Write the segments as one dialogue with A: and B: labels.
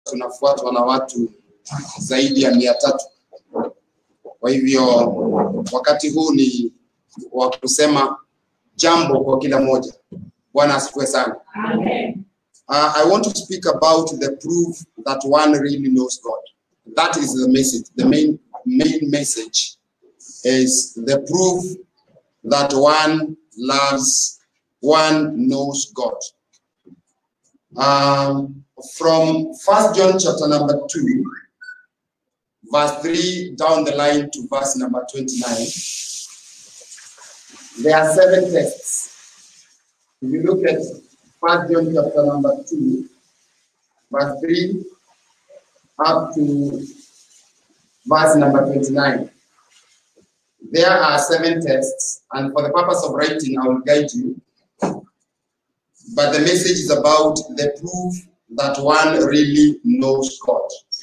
A: tunafuatwa na watu zaidi ya mia tatu. Kwa hivyo wakati huu ni wa kusema jambo kwa kila moja. Bwana asifiwe sana.
B: Amen.
A: Uh, I want to speak about the proof that one really knows God. That is the message. The main main message is the proof that one loves, one knows God. Um, from First John chapter number two, verse three down the line to verse number twenty-nine, there are seven tests. If you look at First John chapter number two, verse three up to verse number twenty-nine. There are seven tests, and for the purpose of writing, I will guide you. But the message is about the proof that one really knows God.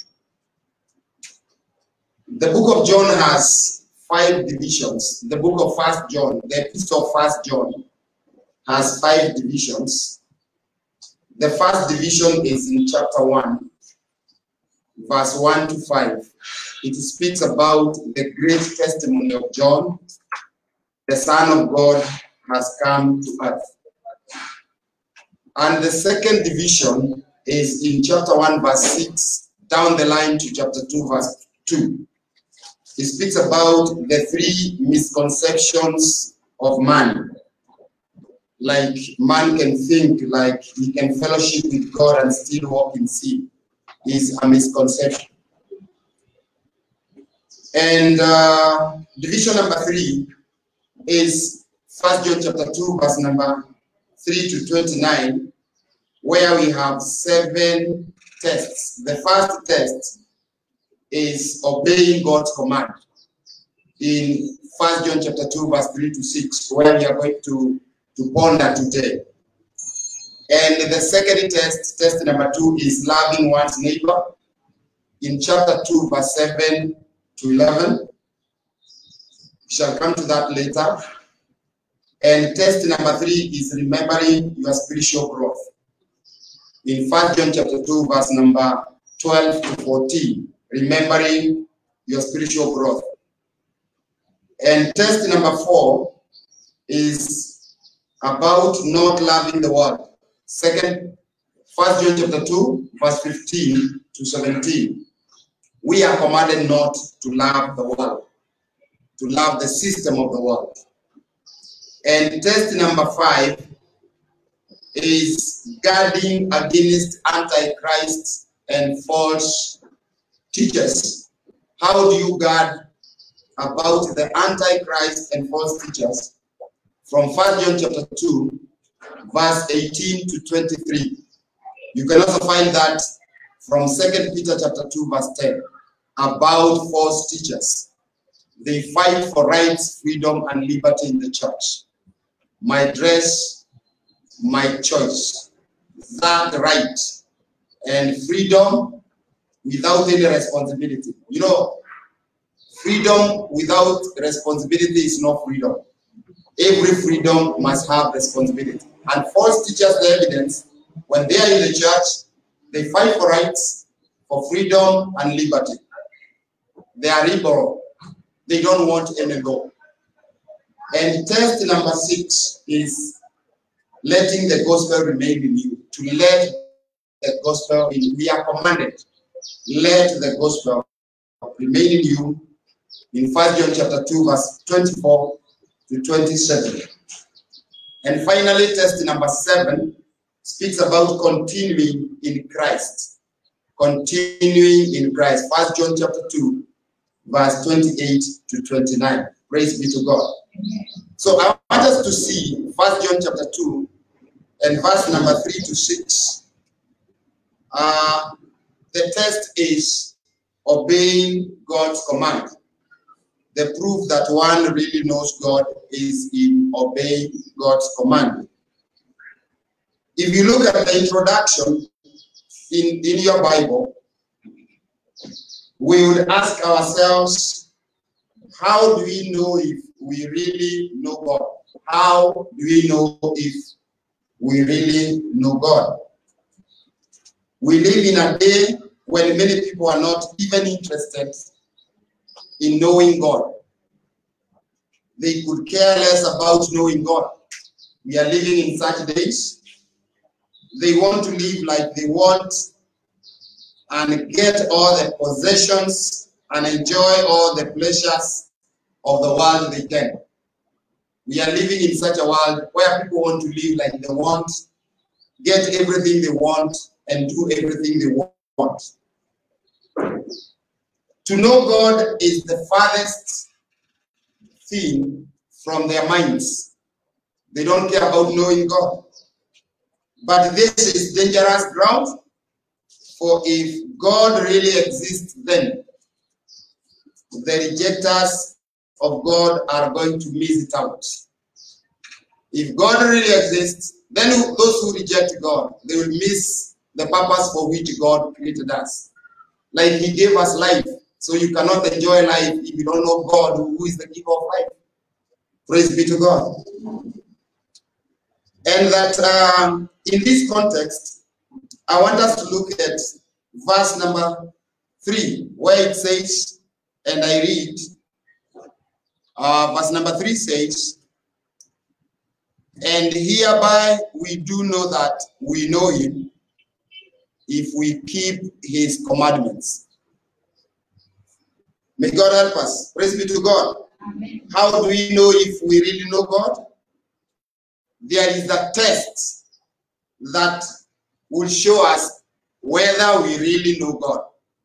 A: The book of John has five divisions. The book of First John, the epistle of First John, has five divisions. The first division is in chapter 1, verse 1 to 5. It speaks about the great testimony of John. The Son of God has come to earth. And the second division is in chapter 1, verse 6, down the line to chapter 2, verse 2. It speaks about the three misconceptions of man like man can think like he can fellowship with God and still walk in sin is a misconception. And uh, division number three is First John chapter two, verse number three to twenty-nine, where we have seven tests. The first test is obeying God's command in First John chapter two, verse three to six, where we are going to to ponder today. And the second test, test number two, is loving one's neighbor in chapter 2, verse 7 to 11. We shall come to that later. And test number three is remembering your spiritual growth. In 1 John chapter 2, verse number 12 to 14, remembering your spiritual growth. And test number four is about not loving the world. Second, First John chapter 2, verse 15 to 17. We are commanded not to love the world, to love the system of the world. And test number five is guarding against antichrist and false teachers. How do you guard about the antichrist and false teachers? from 1 John chapter 2, verse 18 to 23. You can also find that from 2 Peter chapter 2, verse 10, about false teachers. They fight for rights, freedom, and liberty in the church. My dress, my choice. That right and freedom without any responsibility. You know, freedom without responsibility is not freedom every freedom must have responsibility. And false teachers, the evidence, when they are in the church, they fight for rights, for freedom and liberty. They are liberal. They don't want any law. And test number six is letting the gospel remain in you. To let the gospel in we are commanded. Let the gospel remain in you. In 1 John chapter 2, verse 24 to 27. And finally, test number seven speaks about continuing in Christ. Continuing in Christ. First John chapter 2, verse 28 to 29. Praise be to God. So I want us to see First John chapter 2 and verse number 3 to 6. Uh, the test is obeying God's command the proof that one really knows God is in obeying God's command. If you look at the introduction in, in your Bible, we would ask ourselves, how do we know if we really know God? How do we know if we really know God? We live in a day when many people are not even interested in knowing God. They could care less about knowing God. We are living in such days. They want to live like they want and get all the possessions and enjoy all the pleasures of the world they can. We are living in such a world where people want to live like they want, get everything they want, and do everything they want. To know God is the farthest thing from their minds. They don't care about knowing God. But this is dangerous ground, for if God really exists, then the rejectors of God are going to miss it out. If God really exists, then those who reject God, they will miss the purpose for which God created us. Like He gave us life, so you cannot enjoy life if you don't know God, who is the giver of life. Praise be to God. And that um, in this context, I want us to look at verse number three, where it says, and I read, uh, verse number three says, And hereby we do know that we know him if we keep his commandments. May God help us. Praise be to God.
B: Amen.
A: How do we know if we really know God? There is a test that will show us whether we really know God.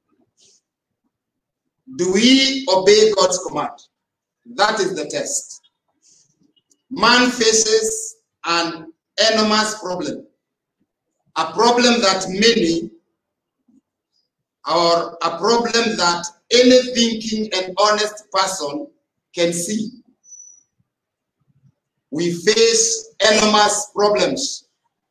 A: Do we obey God's command? That is the test. Man faces an enormous problem, a problem that many, or a problem that any thinking and honest person can see. We face enormous problems.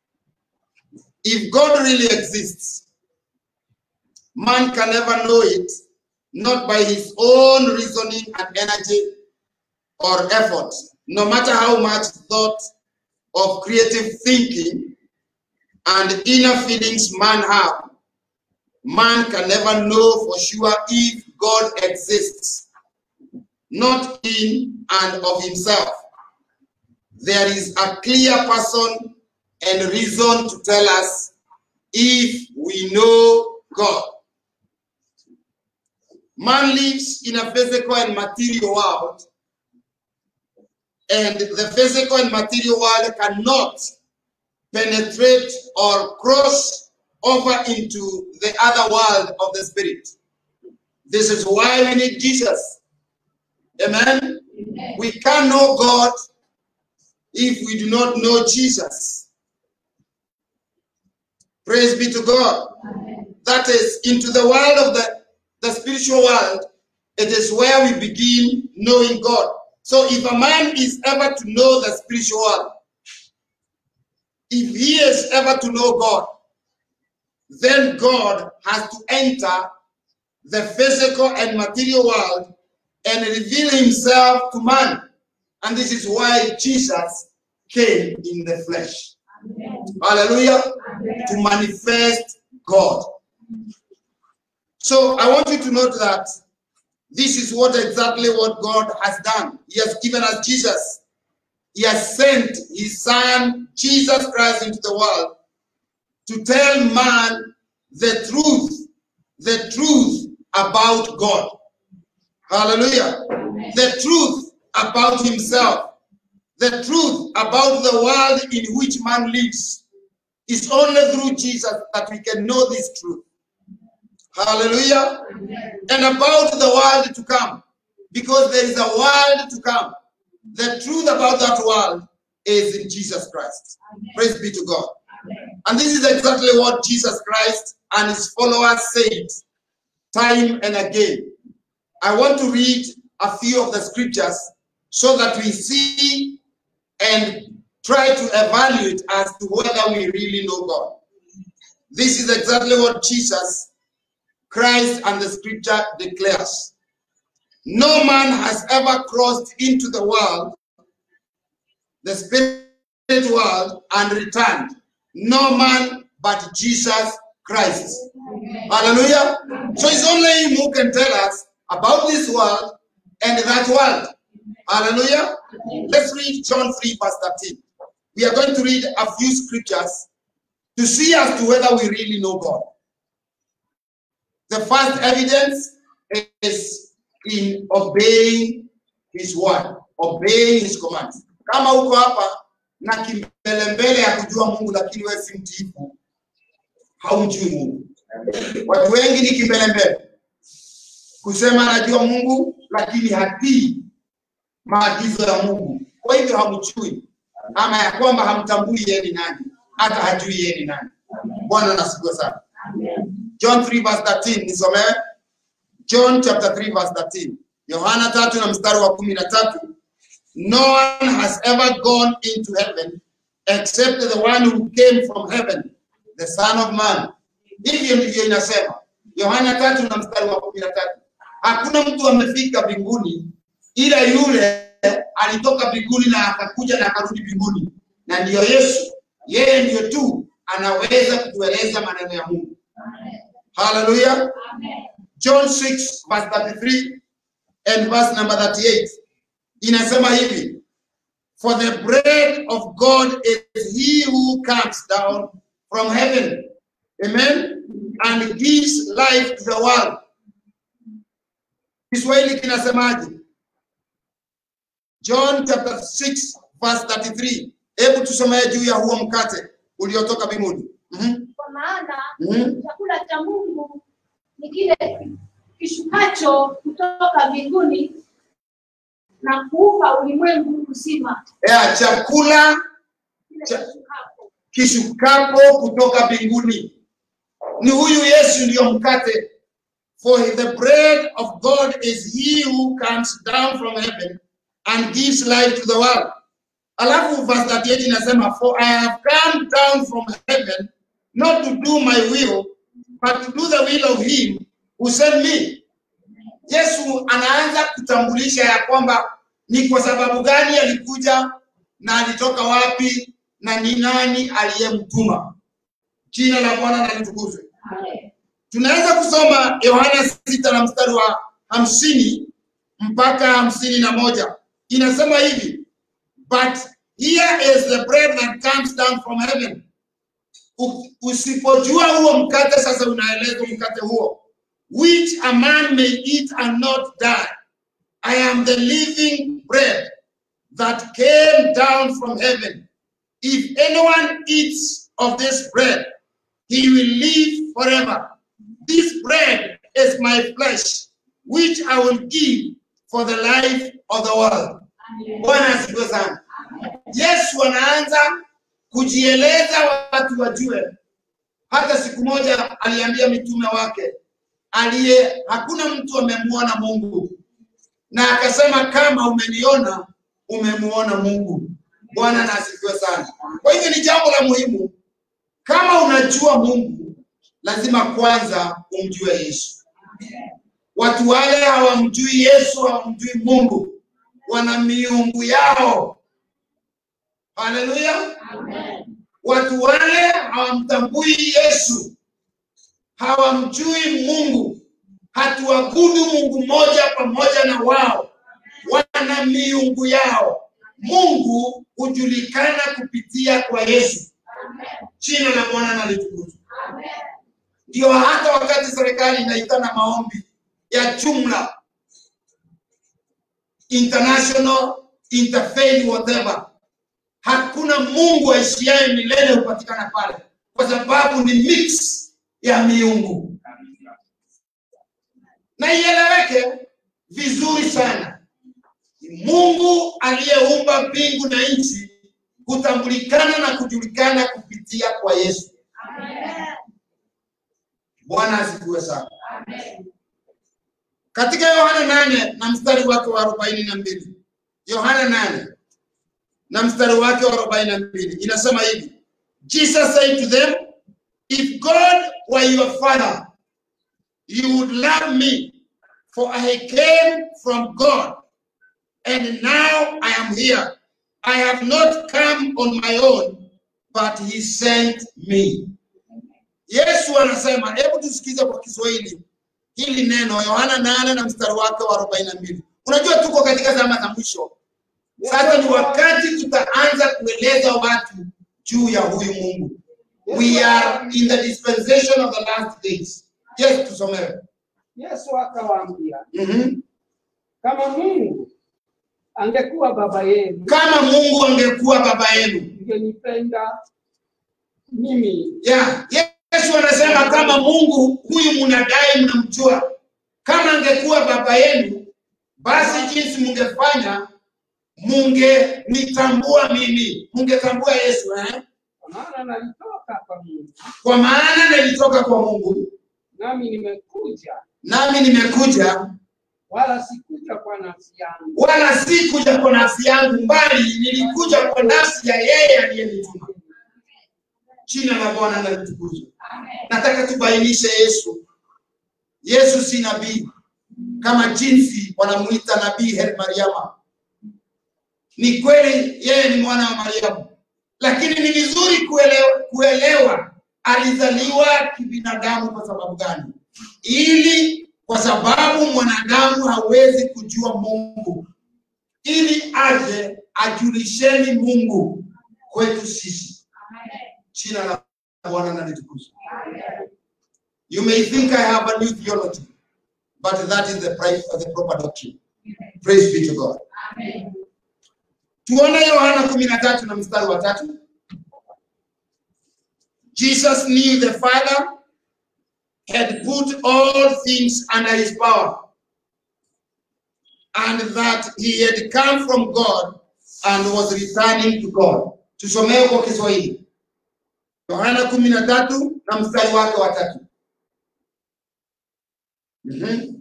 A: If God really exists, man can never know it, not by his own reasoning and energy or effort, no matter how much thought of creative thinking and inner feelings man have. Man can never know for sure if God exists, not in and of himself. There is a clear person and reason to tell us if we know God. Man lives in a physical and material world, and the physical and material world cannot penetrate or cross over into the other world of the spirit. This is why we need Jesus. Amen.
B: Amen.
A: We can't know God if we do not know Jesus. Praise be to God.
B: Amen.
A: That is, into the world of the, the spiritual world, it is where we begin knowing God. So if a man is ever to know the spiritual world, if he is ever to know God, then God has to enter the physical and material world and reveal himself to man. And this is why Jesus came in the flesh.
B: Amen.
A: Hallelujah.
B: Amen.
A: To manifest God. So I want you to note that this is what exactly what God has done. He has given us Jesus. He has sent his son, Jesus Christ, into the world to tell man the truth, the truth about God. Hallelujah.
B: Amen.
A: The truth about himself, the truth about the world in which man lives. It's only through Jesus that we can know this truth. Hallelujah.
B: Amen.
A: And about the world to come, because there is a world to come. The truth about that world is in Jesus Christ.
B: Amen.
A: Praise be to God.
B: Amen.
A: And this is exactly what Jesus Christ and his followers said time and again. I want to read a few of the scriptures so that we see and try to evaluate as to whether we really know God. This is exactly what Jesus Christ and the scripture declares. No man has ever crossed into the world, the spirit world, and returned. No man but Jesus Christ. Hallelujah. So it's only him who can tell us about this world and that world. Hallelujah. Let's read John 3, verse 13. We are going to read a few scriptures to see as to whether we really know God. The first evidence is in obeying his word, obeying his commands. Kama uko hapa na kimbelembele ya kujua Mungu lakini wewe si mtiifu, haumjui Mungu. Watu wengi ni kimbelembele kusema anajua Mungu lakini hatii maagizo ya Mungu, kwa hivyo hamjui, ama ya kwamba hamtambui yeye ni nani, hata hajui yeye ni nani. Bwana nasifiwe sana. John 3 verse 13 nisomewe. John chapter 3 verse 13. Yohana tatu na mstari wa kumi na tatu. No one has ever gone into heaven except the one who came from heaven, the son of man. Hivyo ndivyo inasema. Yohana tatu na mstari wa kumi na tatu. Hakuna mtu amefika mbinguni ila yule alitoka mbinguni na akakuja na akarudi mbinguni, na ndiyo Yesu. Yeye ndiyo tu anaweza kutueleza maneno ya Mungu. Hallelujah. John 6 verse 33 and verse number 38 inasema hivi for the bread of God is he who comes down from heaven amen and gives life to the world Kiswahili kinasemaje John chapter 6 verse 33 hebu tusomee juu ya huo mkate uliotoka mbinguni Mhm.
B: Kwa maana
A: Mhm.
B: chakula cha Mungu ni kile kishukacho kutoka mbinguni na kuupa ulimwengu uzima.
A: ya chakula
B: Kile
A: Cha-
B: kishukacho.
A: kishukapo kutoka mbinguni. Ni huyu Yesu ndiyo mkate. For the bread of God is he who comes down from heaven and gives life to the world. Alafu verse 38 inasema for I have come down from heaven not to do my will but to do the will of him who sent me. Yesu anaanza kutambulisha ya kwamba ni kwa sababu gani alikuja na alitoka wapi na ni nani aliyemtuma. Jina la Bwana na litukuzwe. Tunaweza kusoma Yohana sita na mstari wa hamsini mpaka hamsini na moja inasema hivi, but here is the bread that comes down from heaven. U- Usipojua huo mkate, sasa unaelezwa mkate huo, which a man may eat and not die. I am the living bread that came down from heaven. If anyone eats of this bread, he will live forever. This bread is my flesh, which I will give for the life of the world. Bwana asifiwe sana. Yesu anaanza kujieleza watu wajue. Hata siku moja aliambia mitume wake aliye hakuna mtu amemwona Mungu, na akasema kama umeniona umemuona Mungu. Bwana na asifiwe sana. Kwa hivyo ni jambo la muhimu, kama unajua Mungu lazima kwanza umjue Yesu. Watu wale hawamjui Yesu, hawamjui Mungu, wana miungu yao. Haleluya! Watu wale hawamtambui Yesu, hawamjui Mungu, hatuabudu Mungu mmoja pamoja na wao, wana miungu yao. Mungu hujulikana kupitia kwa Yesu. Jina la Bwana na litukuzwe. Ndio hata wakati serikali inaitana maombi ya jumla international interfaith whatever, hakuna Mungu aishiaye milele hupatikana pale, kwa sababu ni mix ya miungu, na ieleweke vizuri sana. Ni Mungu aliyeumba mbingu na nchi kutambulikana na kujulikana kupitia kwa Yesu. Bwana asifiwe sana. Katika Yohana nane na mstari wake wa arobaini na mbili Yohana nane na mstari wake wa arobaini na mbili inasema hivi, Jesus said to them, if God were your father, you would love me, for I came from God, and now I am here. I have not come on my own, but he sent me. Yesu anasema, hebu tusikize kwa Kiswahili hili neno, Yohana nane na mstari wake wa arobaini na mbili. Unajua tuko katika zama za mwisho, sasa ni wakati tutaanza kueleza watu juu ya huyu Mungu. We are in the dispensation of the last days. Yes, tusomewe.
C: Yesu akawaambia,
A: Mhm.
C: kama Mungu angekuwa baba yenu,
A: Kama Mungu angekuwa baba yenu,
C: mngenipenda mimi,
A: Yeah. Yesu anasema kama Mungu huyu mnadai mnamjua, kama angekuwa baba yenu, basi jinsi mungefanya mungenitambua mimi, mungetambua Yesu eh?
C: kwa maana nalitoka kwa Mungu,
A: Kwa maana nilitoka kwa Mungu,
C: nami nimekuja,
A: nami nimekuja,
C: wala sikuja kwa nafsi yangu,
A: wala si kuja kwa nafsi yangu, bali nilikuja kwa nafsi ya yeye aliyenituma. Jina la Bwana na litukuzwe. Nataka tubainishe Yesu. Yesu si nabii kama jinsi wanamuita nabii Her Mariama. Ni kweli yeye ni mwana wa Mariamu, lakini ni vizuri kuelewa, kuelewa alizaliwa kibinadamu kwa sababu gani? Ili kwa sababu mwanadamu hawezi kujua Mungu, ili aje ajulisheni Mungu kwetu sisi. Jina la Bwana na litukuzwe. You may think I have a new theology, but that is the price of the proper doctrine. Praise be to God. Tuone Yohana kumi na tatu na mstari wa tatu. Jesus knew the Father had put all things under his power and that he had come from God and was returning to God. Tusomee kwa Kiswahili. Yohana kumi na tatu na mstari wake wa tatu. Mhm.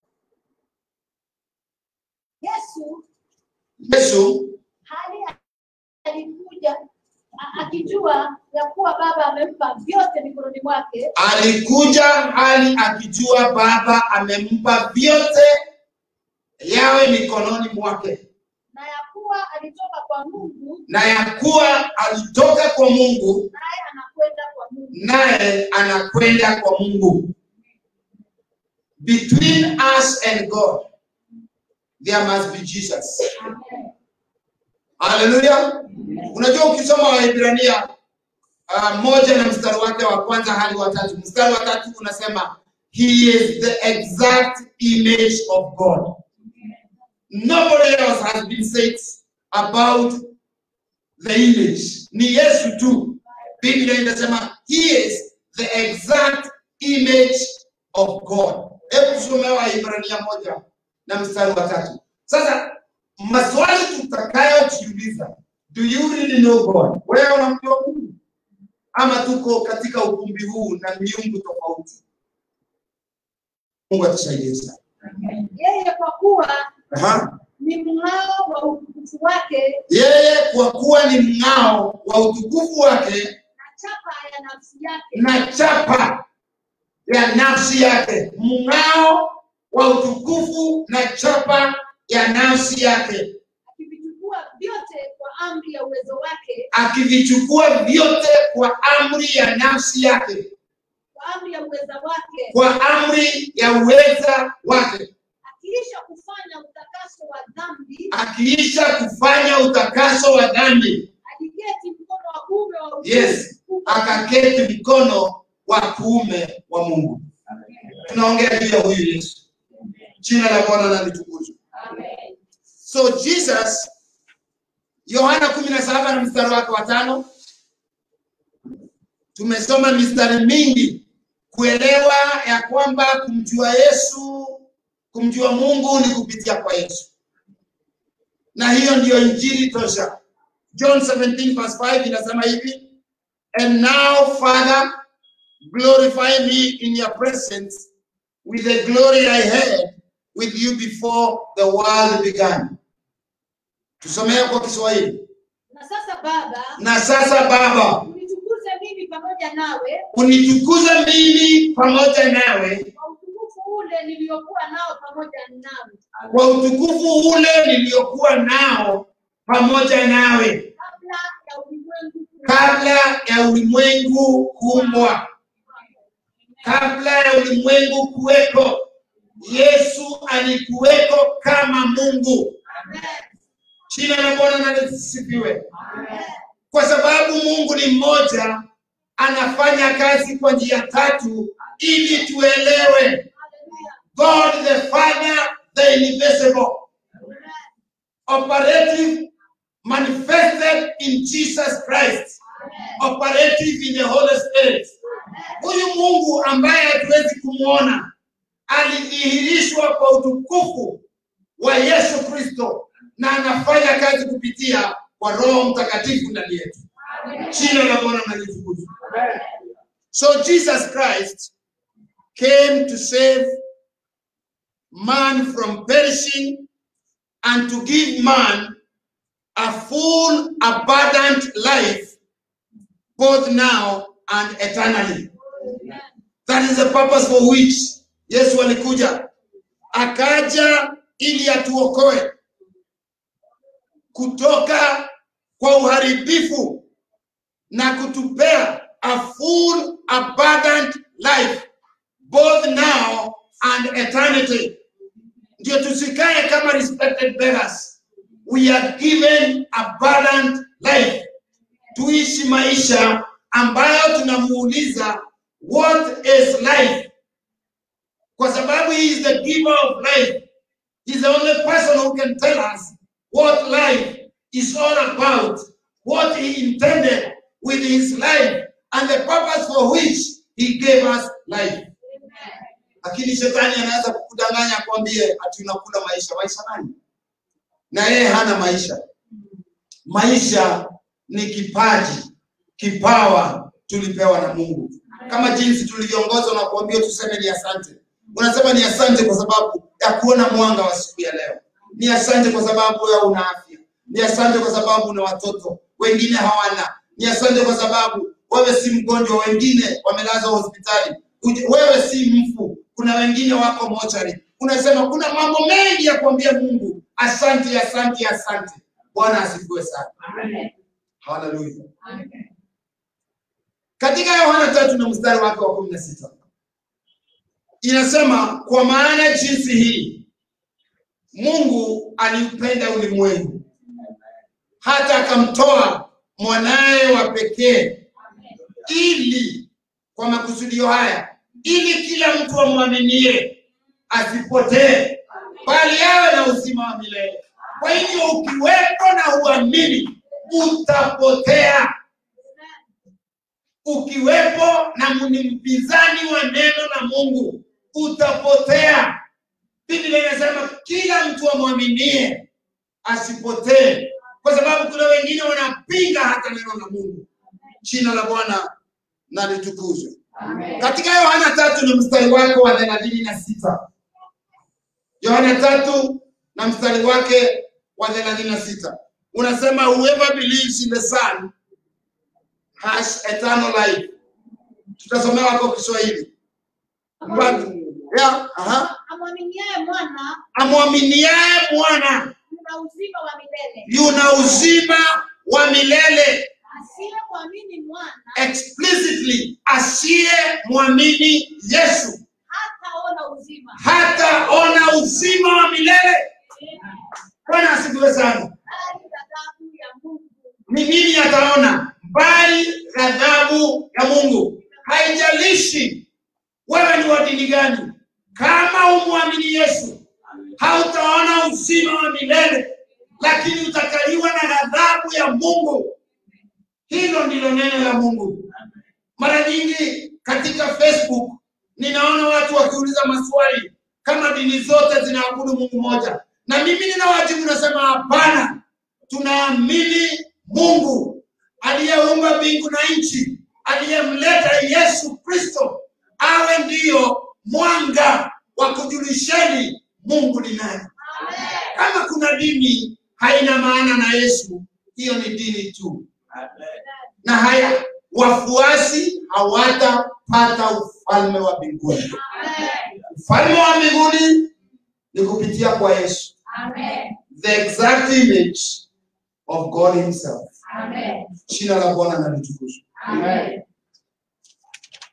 B: Yesu
A: Yesu
B: hali alikuja a- akijua ya kuwa Baba amempa vyote mikononi mwake,
A: alikuja hali akijua Baba amempa vyote yawe mikononi mwake,
B: na ya kuwa alitoka kwa Mungu,
A: na ya kuwa alitoka kwa Mungu
B: naye anakwenda kwa Mungu.
A: naye anakwenda kwa Mungu. Between us and God there must be Jesus. Haleluya! Unajua, ukisoma Waebrania uh, moja na mstari wake wa kwanza hadi wa tatu, mstari wa tatu unasema he is the exact image of God. Nobody else has been said about the image. Ni Yesu tu. Biblia inasema he is the exact image of God. Hebu tusome Waebrania moja na mstari wa tatu. Sasa maswali tutakayojiuliza, do you really know God? Wewe unamjua Mungu ama tuko katika ukumbi huu na miungu tofauti? Mungu atusaidie sana.
B: Yeye kwa kuwa
A: Aha.
B: ni mng'ao wa utukufu wake
A: Yeye kwa kuwa ni mng'ao wa utukufu wake
B: na chapa ya nafsi yake,
A: na chapa ya nafsi yake, mng'ao wa utukufu na chapa ya nafsi yake,
B: akivichukua vyote kwa amri ya uwezo wake,
A: akivichukua vyote kwa amri ya nafsi yake,
B: kwa amri ya uweza wake,
A: kwa amri ya uweza wake,
B: akiisha kufanya utakaso wa dhambi,
A: akiisha kufanya utakaso wa dhambi,
B: aliketi mkono wa kuume wa
A: yes, akaketi mkono wa kuume wa Mungu. Tunaongea juu ya huyu Yesu. Jina la Bwana na litukuzwe.
B: Amen.
A: So Jesus, Yohana kumi na saba na mstari wake wa tano, tumesoma mistari mingi kuelewa ya kwamba kumjua Yesu, kumjua Mungu ni kupitia kwa Yesu, na hiyo ndiyo injili tosha. John 17 verse 5 inasema hivi, and now Father glorify me in your presence with the glory I had with you before the world began. Tusomee kwa Kiswahili.
B: Na sasa Baba,
A: Na sasa Baba,
B: unitukuze mimi pamoja nawe
A: unitukuze mimi pamoja nawe
B: kwa utukufu ule niliokuwa nao pamoja nawe
A: kwa utukufu ule niliokuwa nao pamoja nawe
B: kabla ya ulimwengu kuumbwa.
A: kabla ya ulimwengu kuumbwa. kabla ya ulimwengu kuweko yesu alikuweko kama mungu jina la bwana nalisifiwe kwa sababu mungu ni mmoja anafanya kazi kwa njia tatu ili tuelewe god the father the invisible operative manifested in jesus christ operative in the holy spirit huyu mungu ambaye hatuwezi kumwona alidhihirishwa kwa utukufu wa yesu kristo na anafanya kazi kupitia kwa roho mtakatifu ndani yetu jina la bwana nalitukuzwa so jesus christ came to save man from perishing and to give man a full abundant life both now and eternally that is the purpose for which yesu alikuja akaja ili atuokoe kutoka kwa uharibifu na kutupea a full abundant life both now and eternity ndio tusikae kama respected beggars we are given abundant life tuishi maisha ambayo tunamuuliza what is life kwa sababu he is the giver of life he is the only person who can tell us what life is all about what he intended with his life and the purpose for which he gave us life lakini shetani anaweza kukudanganya akwambie ati unakula maisha maisha nani na yeye hana maisha maisha ni kipaji kipawa tulipewa na mungu kama jinsi tulivyoongozwa na kuambia tuseme ni asante unasema ni asante kwa sababu ya kuona mwanga wa siku ya leo ni asante kwa sababu wewe una afya ni asante kwa sababu una watoto wengine hawana ni asante kwa sababu wewe si mgonjwa wengine wamelazwa hospitali Uje- wewe si mfu kuna wengine wako mochari unasema kuna mambo mengi ya kuambia mungu asante asante asante bwana asifiwe sana haleluya katika yohana tatu na mstari wake wa kumi na sita inasema kwa maana jinsi hii mungu aliupenda ulimwengu hata akamtoa mwanaye wa pekee ili kwa makusudio haya ili kila mtu amwaminie asipotee bali awe na uzima wa milele kwa hivyo ukiwepo na uamini utapotea ukiwepo na ni mpinzani wa neno la mungu utapotea biblia inasema kila mtu amwaminie asipotee kwa sababu kuna wengine wanapinga hata neno la mungu jina la bwana na litukuzwe katika yohana tatu na mstari wake wa thelathini na sita yohana tatu na mstari wake wa thelathini na sita unasema whoever believes in the son has eternal life tutasomewa kwa kiswahili But- yeah, aha.
B: amwaminiaye mwana
A: amwaminiaye mwana
B: una uzima wa milele
A: yuna uzima wa milele
B: asiyemwamini mwana
A: explicitly asiye mwamini yesu
B: hataona uzima
A: hataona uzima wa milele bwana asifiwe sana
B: bali ghadhabu ya mungu
A: ni nini ataona bali ghadhabu ya mungu haijalishi wewe ni wa dini gani kama umwamini yesu hautaona uzima wa milele lakini utakaliwa na ghadhabu ya mungu hilo ndilo neno la mungu mara nyingi katika facebook ninaona watu wakiuliza maswali kama dini zote zinaabudu mungu moja na mimi ninawajibu nasema hapana tunaamini mungu aliyeumba mbingu na nchi aliyemleta yesu kristo awe ndiyo mwanga wa kujulisheni mungu ni nani kama kuna dini haina maana na yesu hiyo ni dini tu na haya wafuasi hawatapata ufalme wa mbinguni ufalme wa mbinguni ni kupitia kwa yesu the exact image of god himself jina la bwana na litukuzwe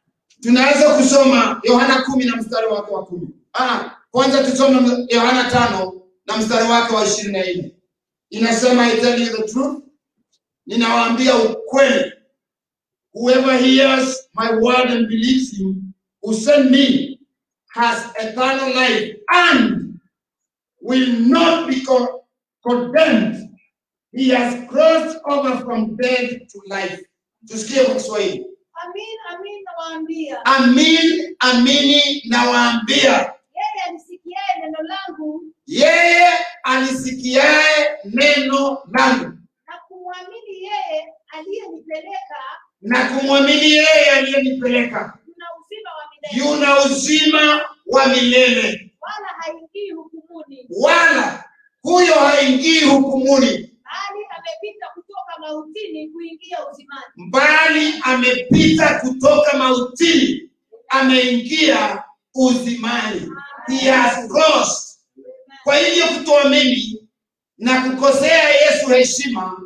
A: tunaweza kusoma yohana kumi na mstari wake wa kumi ah, kwanza tusome yohana tano na mstari wake wa ishirini na nne inasema I tell you the truth ninawaambia ukweli whoever hears my word and believes him who sent me has eternal life and will not be co- condemned he has crossed over from death to life tusikie kwa kiswahili
B: Amin, amin nawaambia,
A: amin amini nawaambia
B: yeye alisikiaye neno langu
A: yeye alisikiaye neno langu
B: na kumwamini yeye aliyenipeleka
A: na kumwamini yeye aliyenipeleka
B: yuna uzima wa milele,
A: yuna uzima wa milele
B: wala haingii hukumuni,
A: wala huyo haingii hukumuni
B: bali amepita kutoka mautini kuingia uzimani.
A: bali amepita kutoka mautini ameingia uzimani he has crossed kwa hivyo kutoamini na kukosea yesu heshima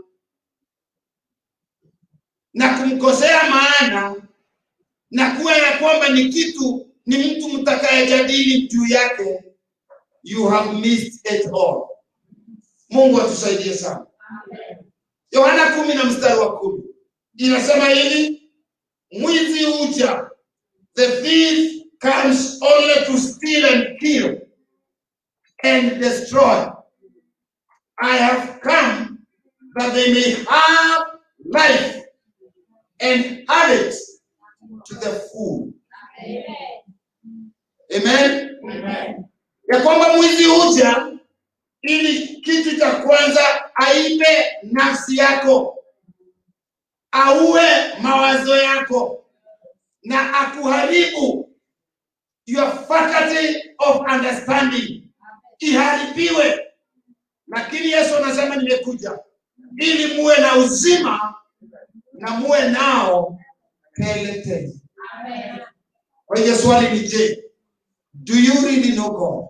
A: na kumkosea maana na kuwa ya kwamba ni kitu ni mtu mtakayejadili juu yake you have missed it all mungu atusaidie sana yohana kumi na mstari wa kumi inasema hivi mwizi huja the thief comes only to steal and kill and destroy i have come that they may have life and have it to the full amen ya kwamba mwizi huja ili kitu cha kwanza aibe nafsi yako auwe mawazo yako na akuharibu your faculty of understanding iharibiwe lakini yesu anasema nimekuja ili muwe na uzima na muwe nao tele tele kwa hivyo swali ni je do you really know god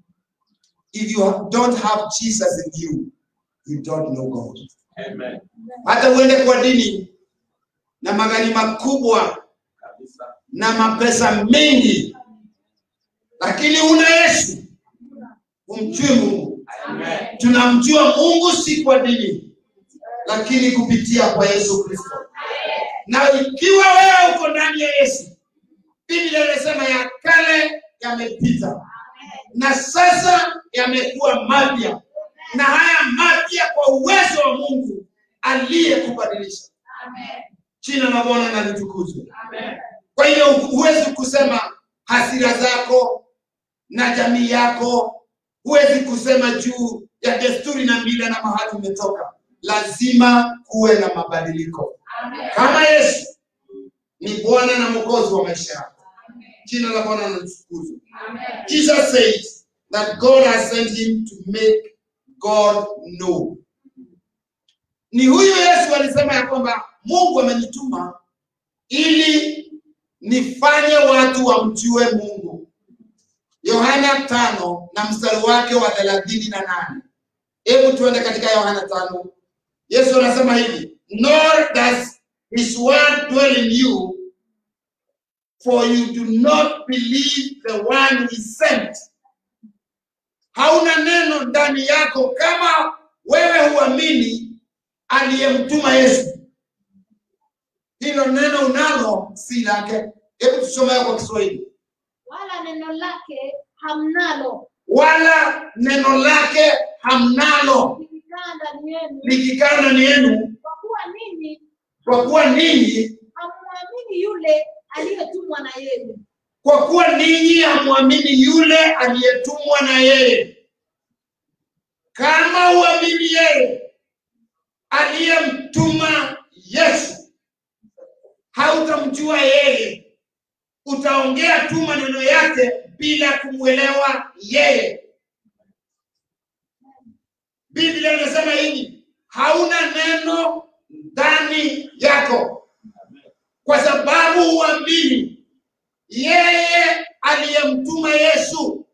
A: if you don't have jesus in you you don't know god
D: Amen.
A: hata uende kwa dini na magari makubwa
D: Kabisa.
A: na mapesa mengi lakini una yesu umjui mungu
D: Amen.
A: tunamjua mungu si kwa dini lakini kupitia kwa yesu kristo na ikiwa wewe uko ndani ya yesu biblia inasema ya kale yamepita na sasa yamekuwa mapya na haya mapya kwa uwezo wa mungu aliyekubadilisha jina la bwana na litukuzwe kwa hiyo huwezi kusema hasira zako na jamii yako huwezi kusema juu ya desturi na mila na mahali umetoka lazima kuwe na mabadiliko kama yesu ni bwana na mwokozi wa maisha yako jina la bwana na litukuzwe jesus says that god has sent him to make god know ni huyu yesu alisema ya kwamba mungu amenituma ili nifanye watu wamjue mungu yohana tano na mstari wake wa thelathini na nane hebu tuende katika yohana tano yesu anasema hivi nor does his word dwell in you for you do not believe the one he sent hauna neno ndani yako kama wewe huamini aliyemtuma yesu hilo neno unalo si lake hebu tusomee kwa kiswahili
B: wala neno lake hamnalo
A: wala neno lake hamnalo
B: likikaa ndani yenu,
A: likikaa ndani yenu
B: kwa kuwa ninyi
A: kwa kuwa ninyi
B: hamwamini yule aliyetumwa na yeye.
A: kwa kuwa ninyi hamwamini yule aliyetumwa na yeye kama uamini yeye aliyemtuma yesu hautamjua yeye utaongea tu maneno yake bila kumwelewa yeye biblia inasema hivi hauna neno ndani yako kwa sababu huamini yeye aliyemtuma yesu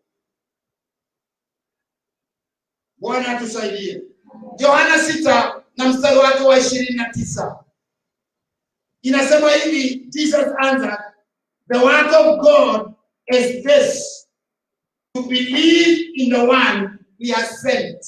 A: bwana atusaidie yohana sita na mstari wake wa ishirini na tisa inasema hivi jesus answered The work of God is this to believe in the one he has sent.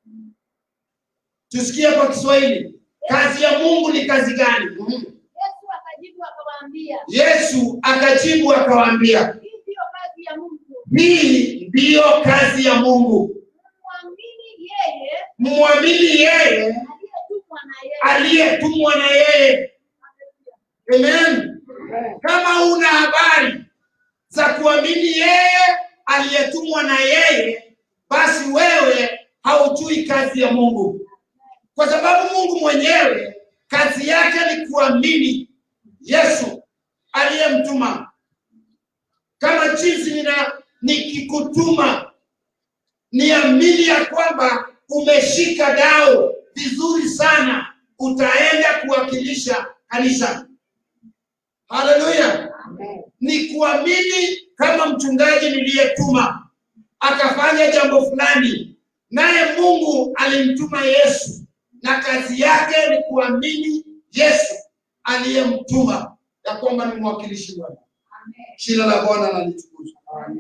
A: Tusikie kwa Kiswahili, kazi ya Mungu ni kazi gani? Mhm.
B: Yesu akajibu akawaambia,
A: Yesu akajibu akawaambia,
B: hii ndiyo kazi ya Mungu,
A: hii ndiyo kazi ya Mungu,
B: mwamini yeye
A: mmwamini yeye
B: aliyetumwa na yeye.
A: aliyetumwa na yeye. Amen. Kama una habari za kuamini yeye aliyetumwa na yeye, basi wewe haujui kazi ya Mungu, kwa sababu Mungu mwenyewe kazi yake ni kuamini Yesu aliyemtuma. Kama jinsi nina nikikutuma, niamini ya kwamba umeshika dao vizuri sana, utaenda kuwakilisha kanisa. Haleluya! Ni kuamini kama mchungaji niliyetuma akafanya jambo fulani, naye Mungu alimtuma Yesu, na kazi yake ni kuamini Yesu aliyemtuma, ya kwamba ni mwakilishi wake. Jina la Bwana na litukuzwe.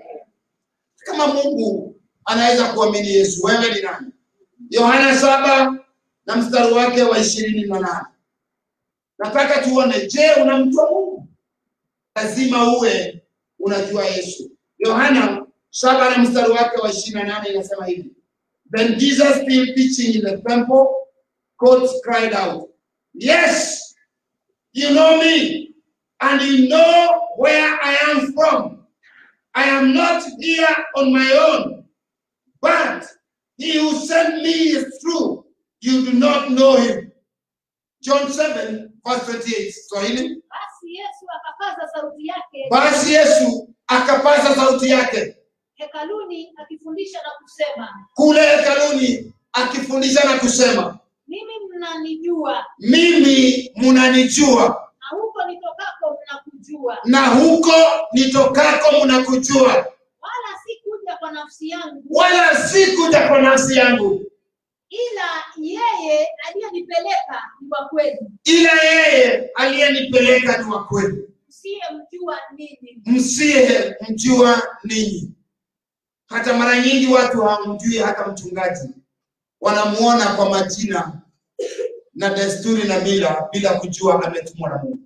A: Kama Mungu anaweza kuamini Yesu, wewe ni nani? Yohana saba na mstari wake wa ishirini na nane. Nataka tuone, je, unamjua Mungu? Lazima uwe unajua Yesu. Yohana saba na mstari wake wa ishirini na nane inasema hivi, Then Jesus still teaching in the temple, courts cried out, Yes, you know me, and you know where I am from. I am not here on my own, but he who sent me is true. You do not know him. John 7, verse 28. Swahili.
B: Basi Yesu akapaza sauti yake
A: Basi Yesu akapaza sauti yake
B: hekaluni akifundisha na kusema,
A: kule hekaluni akifundisha na kusema,
B: mimi mnanijua
A: mimi mnanijua
B: na huko nitokako mnakujua,
A: na huko nitokako mnakujua,
B: wala sikuja kwa nafsi yangu,
A: wala sikuja kwa nafsi yangu,
B: ila yeye aliyenipeleka ni wa kweli,
A: ila yeye aliyenipeleka ni wa kweli,
B: msiyemjua ninyi.
A: msiye mjua ninyi. Hata mara nyingi watu hawamjui hata mchungaji, wanamuona kwa majina na desturi na mila bila kujua ametumwa na Mungu.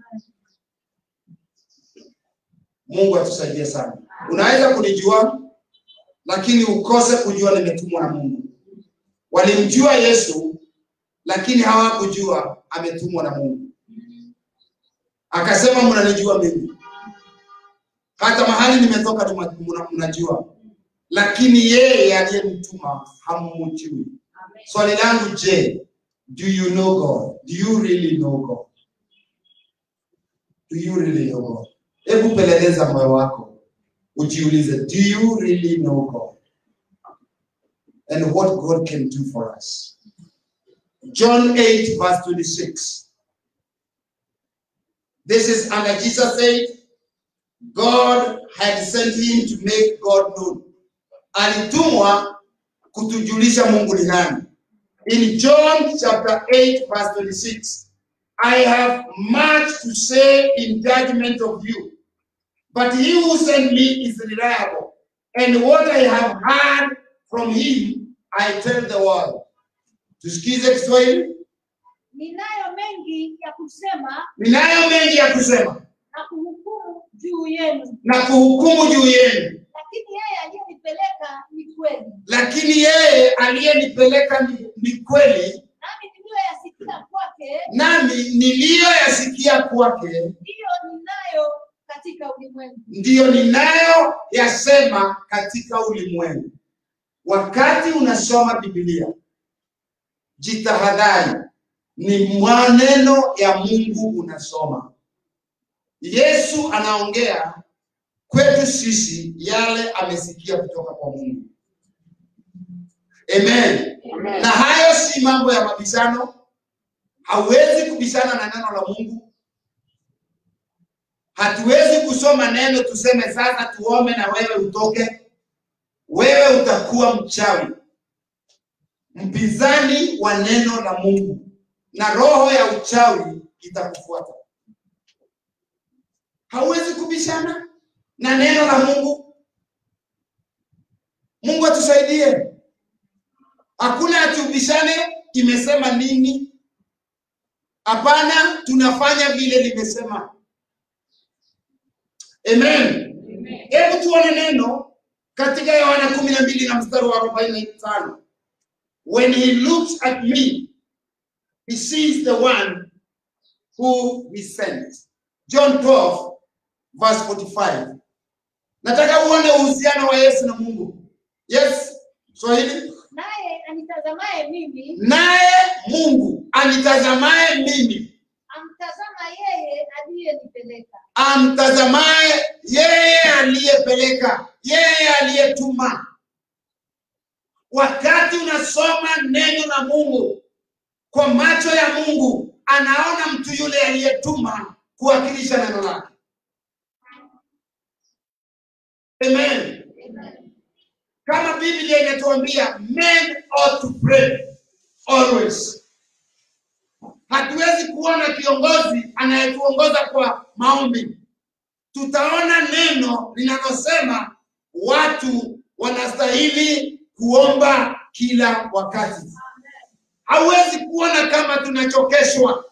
A: Mungu atusaidie sana. Unaweza kunijua lakini ukose kujua nimetumwa na Mungu. Walimjua Yesu lakini hawakujua ametumwa na Mungu. Akasema mnanijua mimi, hata mahali nimetoka tuma- mna- mnajua, lakini yeye aliyemtuma hammjui. Swali langu je, do you know God? Do you really know God? Do you really know God? Hebu peleleza moyo wako ujiulize, do you really know God? And what God can do for us. John 8 verse 26. This is under Jesus said, God had sent him to make God known. Alitumwa kutujulisha Mungu ni nani. In John chapter 8 verse 26, I have much to say in judgment of you, but he who sent me is reliable, and what I have heard from him I tell the world. Tusikize Kiswahili.
B: Ninayo mengi ya kusema
A: Ninayo mengi ya kusema
B: na kuhukumu juu yenu,
A: na kuhukumu juu yenu,
B: lakini yeye aliyenipeleka ni kweli,
A: lakini yeye aliyenipeleka ni, ni kweli,
B: nami niliyoyasikia kwake
A: nami niliyoyasikia kwake
B: ndiyo ninayo katika ulimwengu.
A: ndiyo ninayo yasema katika ulimwengu. Wakati unasoma Biblia, jitahadhari, ni maneno ya Mungu unasoma. Yesu anaongea kwetu sisi yale amesikia kutoka kwa Mungu. Amen. Na hayo si mambo ya mabishano. Hauwezi kubishana na neno la Mungu. Hatuwezi kusoma neno tuseme sasa tuombe na wewe utoke. Wewe utakuwa mchawi, mpinzani wa neno la Mungu, na roho ya uchawi itakufuata. hauwezi kubishana na neno la Mungu. Mungu atusaidie. Hakuna atubishane imesema nini. Hapana, tunafanya vile limesema. Amen. Hebu tuone neno katika Yohana kumi na mbili na mstari wa arobaini na tano. When he looks at me, he sees the one who he sent. John 12 verse 45. Nataka uone uhusiano wa Yesu na Mungu. Yes, Swahili.
B: naye anitazamaye mimi
A: Naye Mungu anitazamaye mimi,
B: amtazama yeye aliyenipeleka
A: amtazamaye yeye aliyepeleka, yeye aliyetuma. Wakati unasoma neno la Mungu kwa macho ya Mungu, anaona mtu yule aliyetuma kuwakilisha neno lake. Amen. Kama Biblia inatuambia men ought to pray always. Hatuwezi kuona kiongozi anayetuongoza kwa maombi. Tutaona neno linalosema watu wanastahili kuomba kila wakati. Hauwezi kuona kama tunachokeshwa.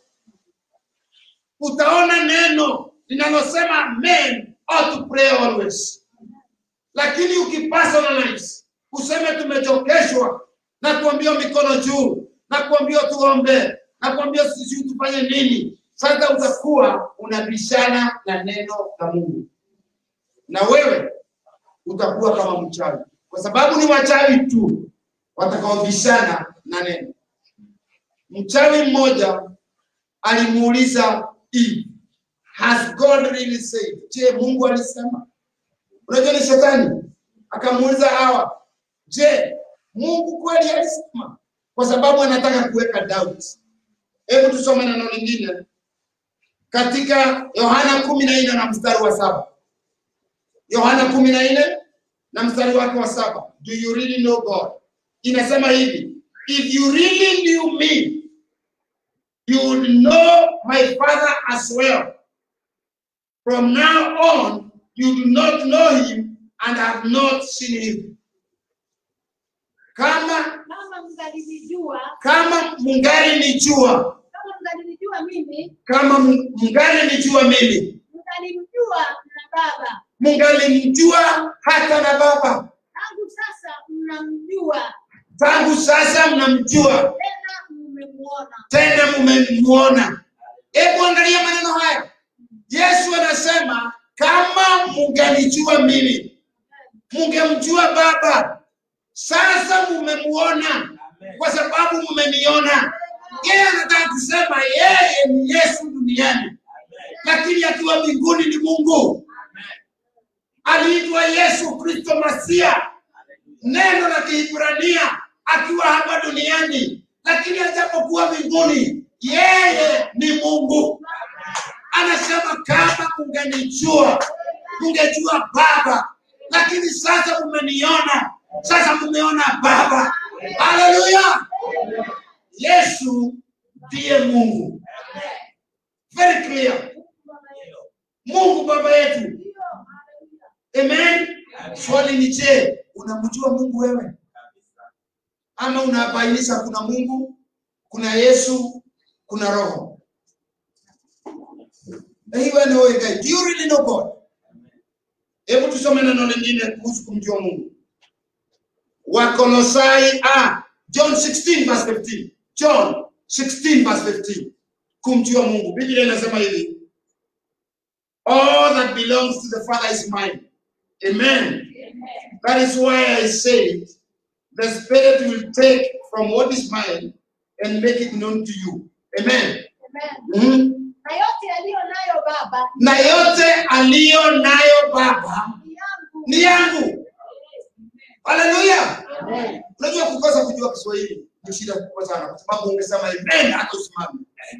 A: Utaona neno linalosema men ought to pray always lakini ukipersonalize useme tumechokeshwa na kuambia mikono juu na kuambia tuombe na kuambia sisi tufanye nini, sasa utakuwa unabishana na neno la Mungu, na wewe utakuwa kama mchawi, kwa sababu ni wachawi tu watakaobishana na neno. Mchawi mmoja alimuuliza Eve, has God really said? Je, Mungu alisema? Unajua ni shetani akamuuliza Hawa, je, Mungu kweli alisema? Kwa sababu anataka kuweka doubt. Hebu tusome neno lingine katika Yohana kumi na nne na mstari wa saba. Yohana kumi na nne na mstari wake wa saba. Do you really know God? Inasema hivi, if you really knew me you would know my father as well. From now on you do not know him and have not seen him. Kama
B: kama mngalinijua
A: kama mungali nijua,
B: kama mngalinijua mimi
A: kama mu- mungali nijua mimi,
B: mngalimjua na baba
A: mungali mjua hata na Baba.
B: tangu sasa mnamjua
A: Tangu sasa mnamjua,
B: tena mmemuona
A: tena mumemuona. Hebu angalia maneno haya. Yesu anasema kama mungalijua mimi, mungemjua Baba. Sasa mumemuona kwa sababu mmeniona. Yeye anataka kusema yeye ni Yesu duniani, lakini akiwa mbinguni ni Mungu. Aliitwa Yesu Kristo Masia, neno la Kiebrania, akiwa hapa duniani, lakini ajapokuwa mbinguni, yeye ni Mungu. Anasema kama mungenijua, mungejua Baba, lakini sasa mmeniona, sasa mumeona Baba. Haleluya! Yesu ndiye Mungu. Very clear. Mungu baba yetu. Amen. Swali ni je, unamjua Mungu wewe? Ama unabainisha kuna Mungu, kuna Yesu, kuna Roho? Na hii wewe ni wewe guy. Do you really know God? Hebu tusome neno lingine kuhusu kumjua Mungu. Wakolosai ah, John 16 verse 15. John 16 verse 15. Kumjua Mungu. Biblia inasema hivi. All that belongs to the Father is mine. Amen. That is why I said the Spirit will take from what is mine and make it known to you. Amen.
B: Amen.
A: Mhm.
B: na yote yaliyo nayo baba
A: Na yote aliyo nayo Baba
B: ni yangu
A: ni yangu. Haleluya. Unajua kukosa kujua Kiswahili ni shida kubwa sana kwa sababu ungesema amen hata usimame.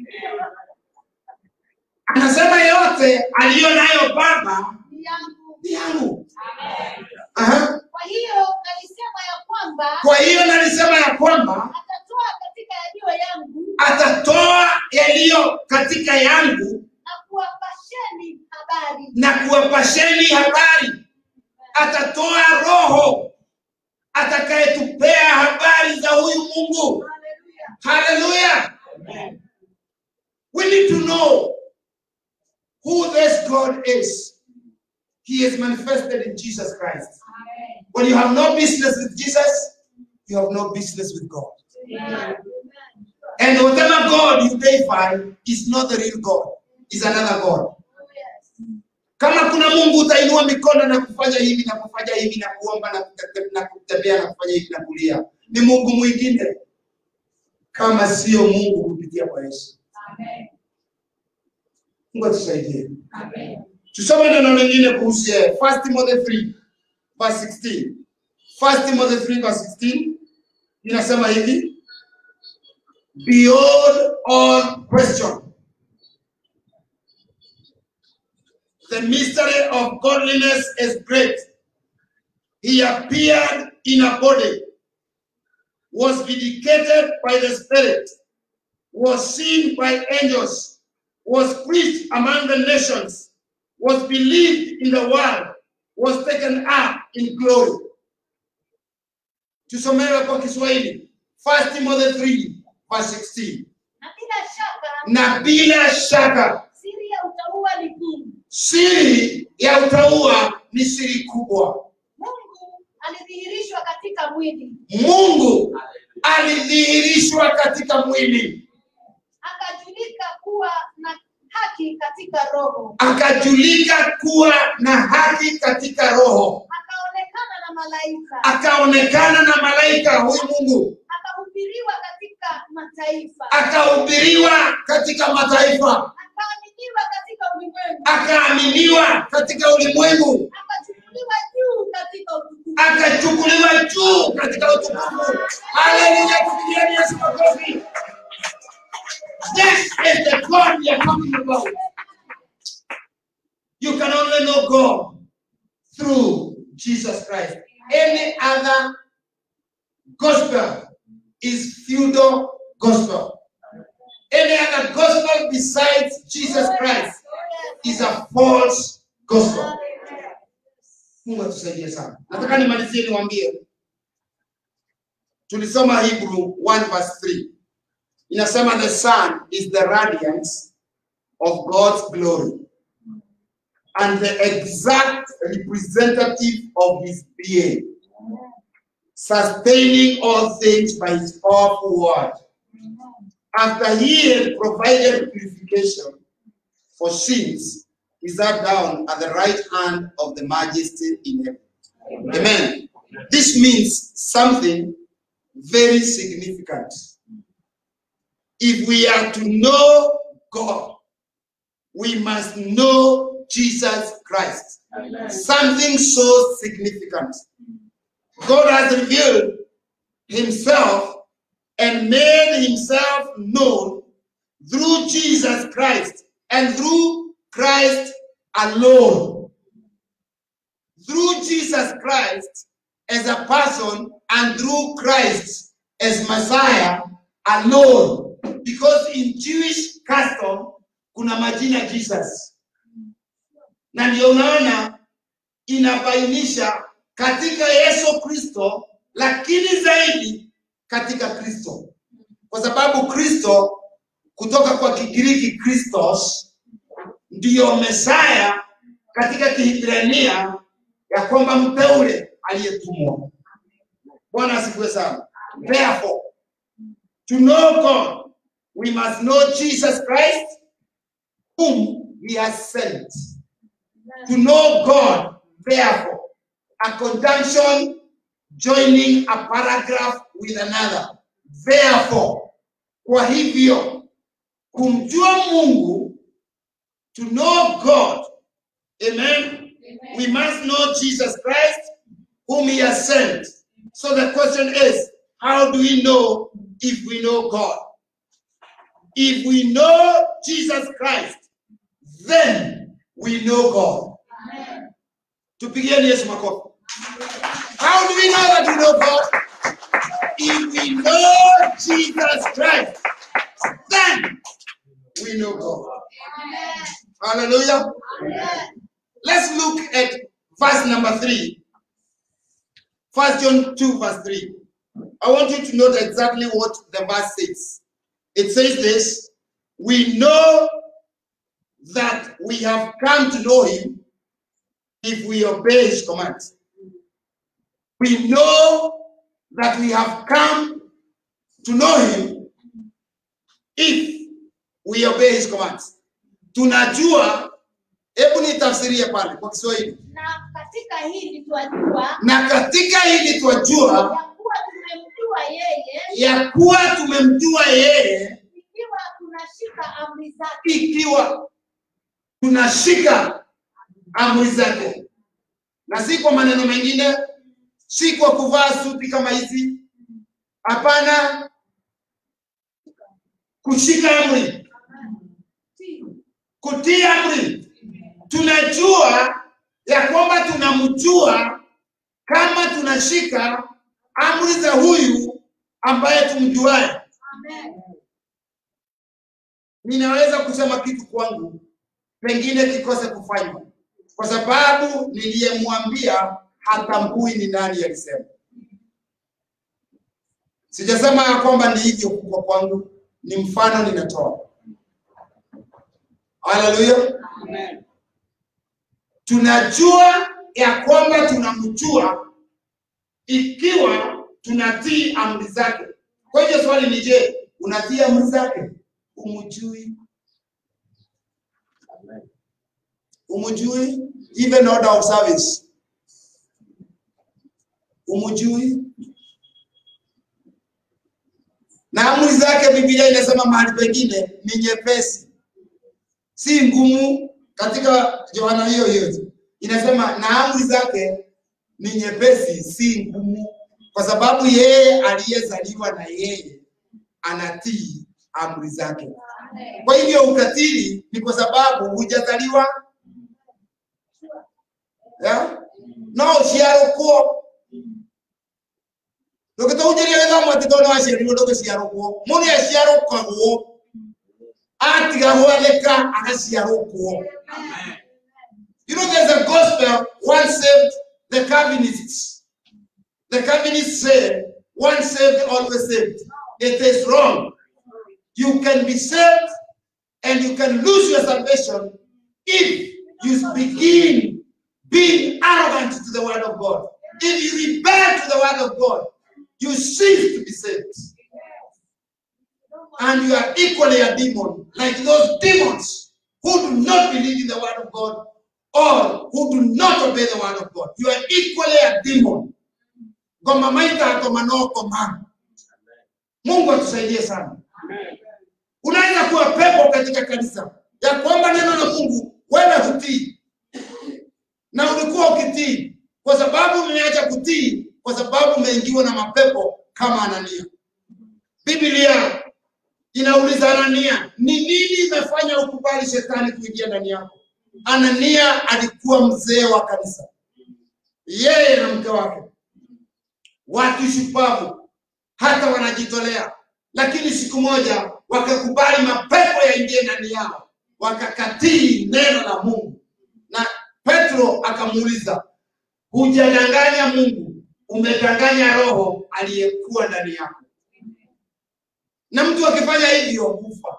A: Anasema yote aliyo nayo Baba
B: ni yangu
A: ni yangu. Aha.
B: kwa hiyo alisema ya kwamba
A: Kwa hiyo nalisema ya kwamba
B: atatoa katika yaliyo yangu
A: atatoa yaliyo katika yangu
B: na kuwapasheni habari
A: atuwapasheni habari, atatoa Roho atakayetupea habari za huyu Mungu.
B: Hallelujah.
A: Hallelujah. We need to know who this God is. He is manifested in Jesus Christ.
B: Amen.
A: When you have no business with Jesus, you have no business with God.
B: Amen.
A: And whatever God you deify is not the real God, is another God.
B: Oh, yes.
A: Kama kuna Mungu utainua mikono na kufanya hivi na kufanya hivi na kuomba na kute- na kutembea na kufanya hivi na kulia, ni Mungu mwingine kama sio Mungu kupitia kwa Yesu.
B: Amen.
A: Mungu atusaidie.
B: Amen.
A: Tusome neno lingine kuhusu yeye. 1 Timothy 3 verse 16. 1 Timothy 3 verse 16 inasema hivi, beyond all question the mystery of godliness is great. He appeared in a body, was vindicated by the Spirit, was seen by angels, was preached among the nations, was believed in the world, was taken up in glory. Tusomewe kwa Kiswahili. 1 Timothy 3 verse 16.
B: Na bila shaka
A: Na bila shaka
B: siri ya utauwa ni hii.
A: siri ya utauwa ni siri kubwa.
B: Mungu alidhihirishwa katika mwili,
A: Mungu alidhihirishwa katika mwili,
B: akajulika kuwa na haki katika roho,
A: akajulika kuwa na haki katika roho,
B: akaonekana na malaika,
A: akaonekana na malaika huyu Mungu,
B: akahubiriwa katika mataifa,
A: akahubiriwa katika mataifa,
B: akaaminiwa katika ulimwengu,
A: akaaminiwa katika ulimwengu,
B: akachukuliwa juu katika utukufu.
A: akachukuliwa juu katika utukufu. Haleluya, kupigieni Yesu makofi. This is the God we are talking about. You can only know God through Jesus Christ. Any other gospel is feudal gospel. Any other gospel besides Jesus Christ is a false gospel. Mungu atusaidie sana. Nataka nimalizie niwaambie, tulisoma Hebrew 1 verse 3 inasema the sun is the radiance of God's glory and the exact representative of his being, sustaining all things by his powerful word. After he had provided purification for sins, he sat down at the right hand of the majesty in heaven. Amen. This means something very significant. If we are to know God, we must know Jesus Christ. Something so significant. God has revealed himself and made himself known through Jesus Christ and through Christ alone. Through Jesus Christ as a person and through Christ as Messiah alone. Because in Jewish custom kuna majina Jesus. Na ndio unaona inabainisha katika Yesu Kristo, lakini zaidi katika Kristo, kwa sababu Kristo kutoka kwa Kigiriki Christos ndiyo Mesaya katika Kiebrania ya kwamba mteule aliyetumwa. Bwana asifiwe sana. Therefore, to know God, we must know Jesus Christ, whom he has sent. To know God, therefore, a conjunction joining a paragraph with another. Therefore, kwa hivyo, kumjua Mungu, to know God, amen, we must know Jesus Christ, whom he has sent. So the question is, how do we know if we know God? If we know Jesus Christ, then we know God. Tupigieni Yesu makofi. How do we know that we know God? If we know Jesus Christ, then we know God. Hallelujah. Let's look at verse number three, First John 2, verse 3, I want you to note exactly what the verse says. It says this We know that we have come to know him if we obey his commands. We know that we have come to know him if we obey his commands. Tunajua, hebu nitafsirie pale kwa Kiswahili.
B: na katika hili twajua
A: Na katika hili twajua
B: ya kuwa tumemjua yeye
A: ya kuwa tumemjua yeye
B: ikiwa tunashika amri zake
A: ikiwa tunashika amri zake, na si kwa maneno mengine, si kwa kuvaa suti kama hizi. Hapana, kushika amri, kutii amri. Tunajua ya kwamba tunamjua kama tunashika amri za huyu ambaye tumjuaye.
B: Amen.
A: ninaweza kusema kitu kwangu pengine kikose kufanywa kwa sababu niliyemwambia hatambui ni nani alisema. Sijasema ya kwamba ni hivyo kwa kwangu, ni mfano ninatoa. Haleluya!
C: Amen.
A: Tunajua ya kwamba tunamjua ikiwa tunatii amri zake. Kwa hivyo swali ni je, unatii amri zake? Umjui? Umjui? Even order of service. Umjui? Na amri zake Biblia inasema mahali pengine ni nyepesi, si ngumu. Katika Yohana hiyo hiyo inasema na amri zake ni nyepesi, si ngumu, kwa sababu yeye aliyezaliwa na yeye anatii amri zake.
B: Amen.
A: Kwa hivyo ukatili ni kwa sababu hujazaliwa yeah? no ciarũkwo ndũgĩtũhunjĩria gĩthomo atĩ tondũ waciarirwo ndũgĩciarũkwo mũndũ aciarũkagwo atiga gwathĩka agaciarũkwo You know, there's a gospel, one saved the Calvinists. The Calvinists say, one saved, always saved. It is wrong. You can be saved and you can lose your salvation if you begin being arrogant to the word of God. If you rebel to the word of God, you cease to be saved. And you are equally a demon, like those demons who do not believe in the word of God or who do not obey the word of God. You are equally a demon. Goma maita goma no goma. Mungu atusaidie sana.
C: Amen.
A: Unaweza kuwa pepo katika kanisa ya kwamba neno la Mungu wewe hutii, na ulikuwa ukitii kwa sababu umeacha kutii, kwa sababu umeingiwa na mapepo kama Anania. Biblia inauliza Anania, ni nini imefanya ukubali shetani kuingia ndani yako? Anania alikuwa mzee wa kanisa, yeye na mke wake, watu shupavu, hata wanajitolea, lakini siku moja wakakubali mapepo yaingie ndani yao, wakakatii neno la Mungu. Na Petro akamuuliza, hujadanganya Mungu, umedanganya roho aliyekuwa ndani yako. Na mtu akifanya hivyo hufa.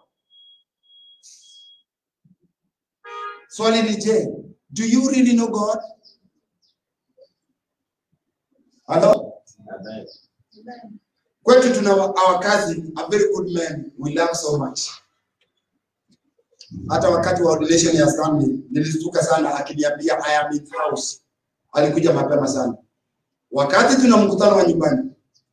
A: Swali ni je, do you really know God? Hello? Kwetu tuna wa- our cousin, a very good man, we love so much. Hata wakati wa ordination ya Stanley nilistuka sana akiniambia I am in house. Alikuja mapema sana. Wakati tuna mkutano wa nyumbani,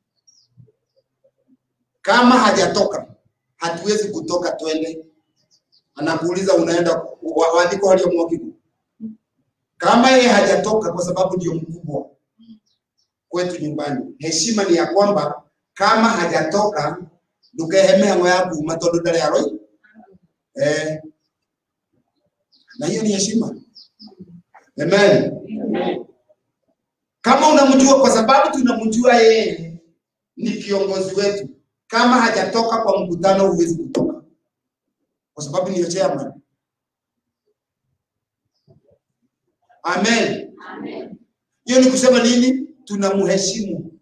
A: kama hajatoka hatuwezi kutoka twende. Anakuuliza unaenda wa- waandiko waliomwakiku. Kama yeye hajatoka kwa sababu ndio mkubwa kwetu nyumbani, heshima ni ya kwamba kama hajatoka ndukehemea ngo yaku matondu ndari aroi eh, na hiyo ni heshima. Amen.
C: Amen.
A: Kama unamjua kwa sababu tunamjua yeye ni kiongozi wetu, kama hajatoka kwa mkutano huwezi kutoka, kwa sababu ni chairman. Amen.
B: Amen.
A: Hiyo ni kusema nini? Tunamheshimu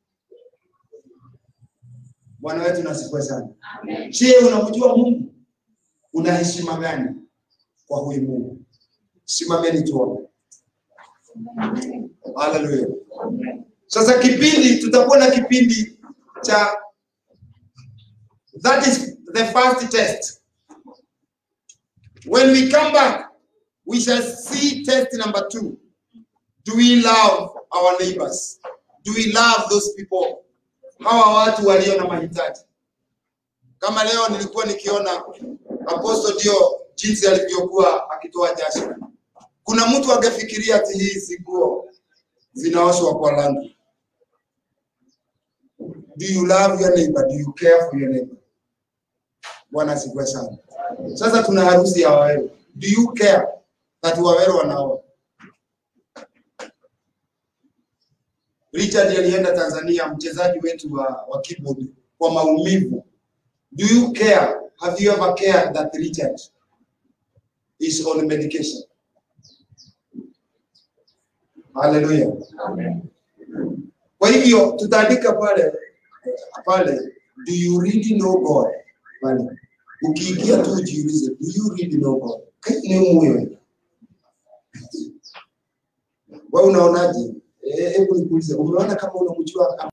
A: Bwana wetu nasifiwe sana.
B: Amen.
A: Je, unamjua Mungu? Una heshima gani kwa huyu Mungu? Simameni tuombe. Haleluya. Sasa kipindi tutakuwa na kipindi cha that is the first test. When we come back, we shall see test number two. Do we love our neighbors? Do we love those people? Hawa watu walio na mahitaji. Kama leo nilikuwa nikiona Apostle ndio jinsi alivyokuwa akitoa jasho. Kuna mtu angefikiria ati hizi nguo zinaoshwa kwa rangi. Do you love your neighbor? Do you care for your neighbor? Bwana asifiwe sana. Sasa tuna harusi ya Waweru. Do you care that Waweru wanaoa? Richard alienda Tanzania, mchezaji wetu wa, wa keyboard kwa maumivu. Do you care? Have you ever cared that Richard is on medication? Hallelujah. Kwa hivyo tutaandika pale pale, do you really know God? Pale ukiingia tu ujiulize, do you really know God? Ni muwe wewe unaonaje? Eh, Hebu nikuulize, umeona kama unamjua